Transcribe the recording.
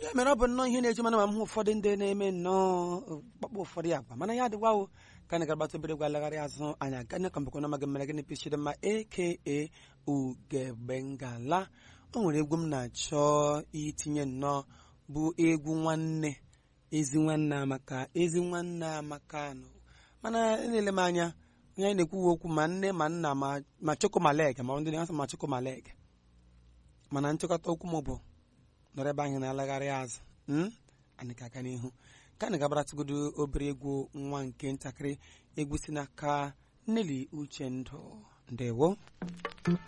ya mere ọ bụ nnọọ ihe na-eji mana ma m hụ ụfọdụ ndị na-eme nnọọ kpakpọ ụfọdụ agwa mana ya adịwawo ka anyị ga-agbata obere gwa lagharị azụ anyị aganye ka mbekọ n'amaghị mmere gịnị pichiri mma aka ugebengala o nwere egwu m na-achọ itinye nnọọ bụ egwu nwanne ezi nwanne amaka ezi nwanne amaka nọ mana elele m anya onye anyị na-ekwuwe okwu ma nne ma nna ma ma chokomaleg ma ndị na-asị ma chokomaleg mana nchịkọta okwu m bụ nọrọ ebe anyị na-alagharị azụ mm? anyị ka aga n'ihu ka anyị gabaratụgodo obere egwu nwa nke ntakịrị egwu si n'aka Nelly Uchendụ ndewo